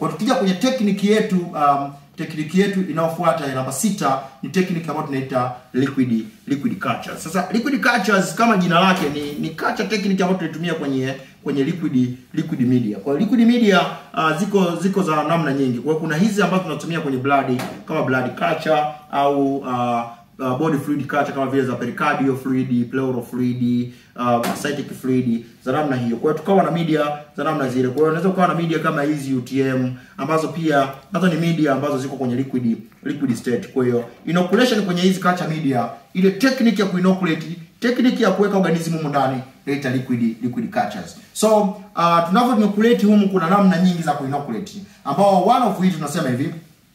Kwa tukija kwenye tekniki yetu um, tekniki yetu inayofuata ya namba sita ni tekniki ambayo tunaita liquid liquid cultures. Sasa liquid cultures kama jina lake ni ni culture technique ambayo tunaitumia kwenye kwenye liquid liquid media. Kwa hiyo liquid media uh, ziko ziko za namna nyingi. Kwa hiyo kuna hizi ambazo tunatumia kwenye blood kama blood culture au uh, uh, body fluid culture kama vile za pericardial fluid, pleural fluid, uh, ascitic fluid za namna hiyo. Kwa hiyo tukawa na media za namna zile. Kwa hiyo unaweza ukawa na media kama hizi UTM ambazo pia nazo ni media ambazo ziko kwenye liquid liquid state. Kwa hiyo inoculation kwenye hizi culture media, ile technique ya kuinoculate, technique ya kuweka organism humu ndani inaita liquid liquid cultures. So uh, tunavyo inoculate humu kuna namna nyingi za kuinoculate ambao one of which tunasema hivi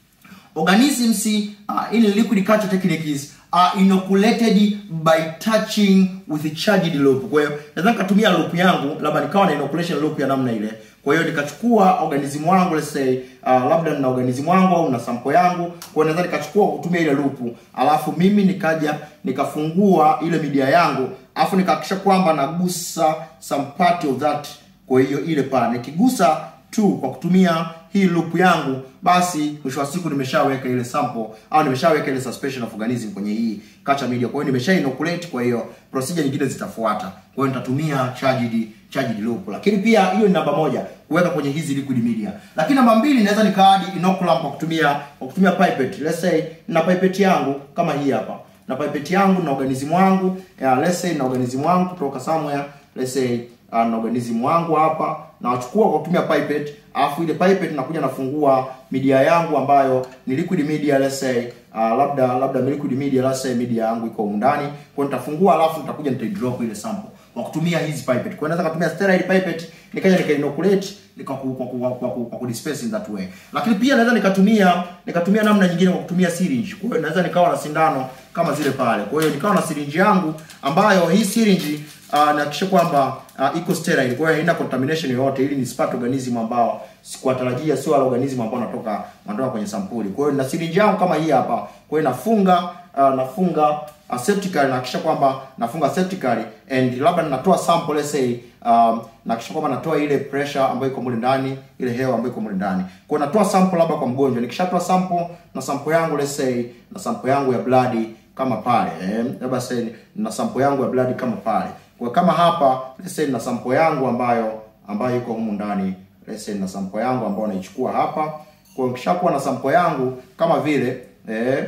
organisms uh, in liquid culture techniques are inoculated by touching with a charged loop. Kwa hiyo naweza nikatumia loop yangu, labda nikawa na inoculation loop ya namna ile. Kwa hiyo nikachukua organism wangu let's say uh, labda nina organism wangu au na sample yangu, kwa hiyo naweza nikachukua kutumia ile loop, alafu mimi nikaja nikafungua ile media yangu, alafu nikahakikisha kwamba nagusa some part of that. Kwa hiyo ile pale nikigusa tu kwa kutumia hii loop yangu, basi mwisho wa siku nimeshaweka ile sample au nimeshaweka ile suspension of organism kwenye hii culture media. Kwa hiyo nimesha inoculate, kwa hiyo procedure nyingine zitafuata. Kwa hiyo nitatumia charged charged loop. Lakini pia hiyo ni namba moja, kuweka kwenye hizi liquid media. Lakini namba mbili naweza nikaadi inoculam kwa kutumia kwa kutumia pipette. Let's say na pipette yangu kama hii hapa. Na pipette yangu na organism wangu, yeah, let's say na organism wangu kutoka somewhere, let's say uh, na organism wangu hapa na wachukua kwa kutumia pipette alafu ile pipette nakuja nafungua media yangu ambayo ni liquid media let's say uh, labda labda liquid media let's say media yangu iko humu ndani kwa hiyo nitafungua alafu nitakuja nitaidrop ile sample kwa kutumia hizi pipette kwa hiyo naweza kutumia sterile pipette nikaja nikainoculate nika ku, kwa ku, kwa ku, kwa ku disperse in that way lakini pia naweza nikatumia nikatumia namna nyingine kwa kutumia syringe kwa hiyo naweza nikawa na sindano kama zile pale kwa hiyo nikawa na syringe yangu ambayo hii syringe uh, nahakikisha kwamba uh, iko sterile kwa hiyo haina contamination yoyote ili nisipate organism ambao sikuwatarajia sio wale organism ambao wanatoka wanatoka kwenye sampuli kwa hiyo na syringe yangu kama hii hapa kwa hiyo nafunga uh, nafunga uh, septically nahakikisha kwamba nafunga septically and labda ninatoa sample let's say um, nahakikisha kwamba natoa ile pressure ambayo iko mule ndani ile hewa ambayo iko mule ndani kwa hiyo natoa sample labda kwa mgonjwa nikishatoa sample na sample yangu let's say na sample yangu ya blood kama pale eh, labda say na sample yangu ya blood kama pale kwa kama hapa let's say na sample yangu ambayo ambayo iko humu ndani let's say na sample yangu ambayo naichukua hapa kwa hiyo nikishakuwa na sample yangu kama vile eh,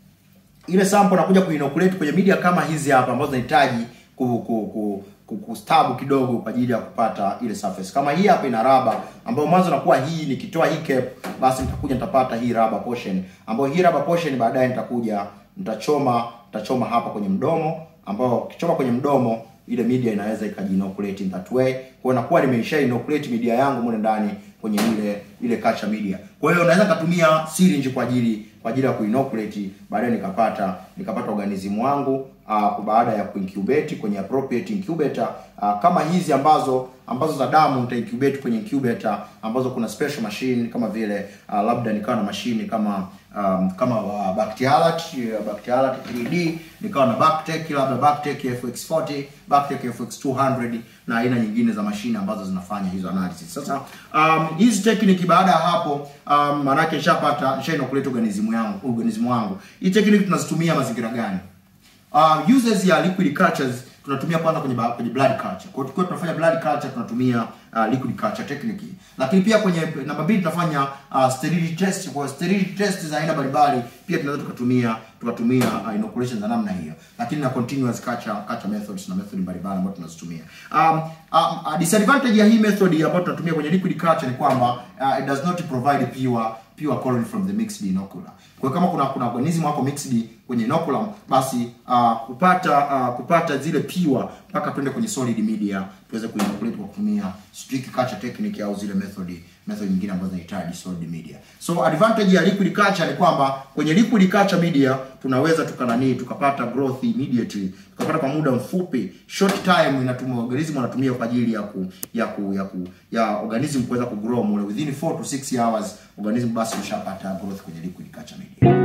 ile sample nakuja kuinoculate kwenye media kama hizi hapa ambazo zinahitaji ku, ku, ku, ku, kustabu kidogo kwa ajili ya kupata ile surface. Kama hii hapa ina raba ambayo mwanzo nakuwa hii nikitoa hii cap basi nitakuja nitapata hii raba portion ambayo hii raba portion baadaye nitakuja nitachoma nitachoma hapa kwenye mdomo ambao ukichoma kwenye mdomo ile media inaweza ikajinoculate in that way. Kwa hiyo nakuwa nimeisha inoculate media yangu mule ndani kwenye ile ile culture media. Kwa hiyo naweza kutumia syringe kwa ajili kwa ajili ya kuinoculate, baadaye nikapata nikapata organism wangu uh, baada ya kuincubate kwenye appropriate incubator uh, kama hizi ambazo ambazo za damu nita incubate kwenye incubator ambazo kuna special machine kama vile uh, labda nikawa na mashine kama um, kama uh, Bactialat uh, Bactialat 3D nikawa na Bactec labda Bactec FX40 Bactec FX200 na aina nyingine za mashine ambazo zinafanya hizo analysis. Sasa um, hizi technique baada ya hapo um, maanake nishapata nisha inoculate organism yangu organism wangu. Hii technique tunazitumia mazingira gani? Uh, uses ya liquid cultures tunatumia kwanza kwenye ba- kwenye blood culture. Kwa hiyo tukiwa tunafanya blood culture tunatumia uh, liquid culture technique. Lakini pia kwenye namba mbili tunafanya uh, sterility test. Kwa hiyo sterility test za aina mbalimbali pia tunaweza tukatumia tukatumia uh, inoculation za namna hiyo. Lakini na continuous culture culture methods na method mbalimbali ambazo tunazitumia. Um, um, uh, disadvantage ya hii method ambayo tunatumia kwenye liquid culture ni kwamba uh, it does not provide pure pure colony from the mixed inocular. Kwa hiyo kama kuna kuna organism wako mixed kwenye inoculum basi uh, kupata uh, kupata zile pure mpaka twende kwenye solid media tuweze kuinoculate kwa kutumia strict culture technique au zile method method nyingine ambazo zinahitaji solid media. So advantage ya liquid culture ni kwamba kwenye liquid culture media tunaweza tukanani tukapata growth immediately, tukapata kwa muda mfupi, short time inatumia organism wanatumia kwa ajili ya ku ya ku ya ku ya organism kuweza kugrow mule within 4 to 6 hours organism basi ushapata growth kwenye liquid culture media.